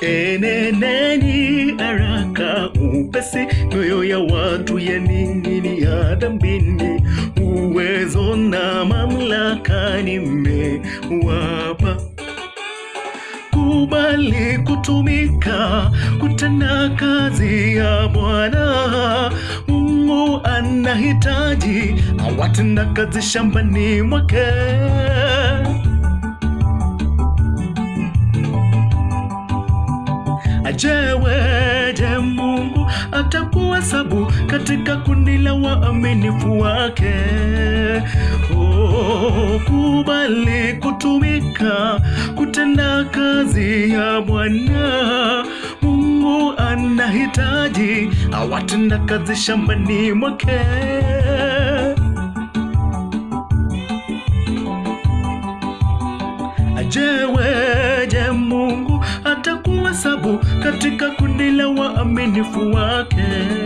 Eneneni haraka upesi, mioyo ya watu yaning'inia dhambini. Uwezo na mamlaka nimewapa kubali kutumika kutenda kazi ya Bwana. Mungu anahitaji awatenda kazi shambani mwake. Ajeweje Mungu atakuhesabu katika kundi la waaminifu wake? Oh, kubali kutumika kutenda kazi ya Bwana. Mungu anahitaji awatenda kazi shambani mwake. Ajeweje Mungu atakuhesabu katika kundi la waaminifu wake?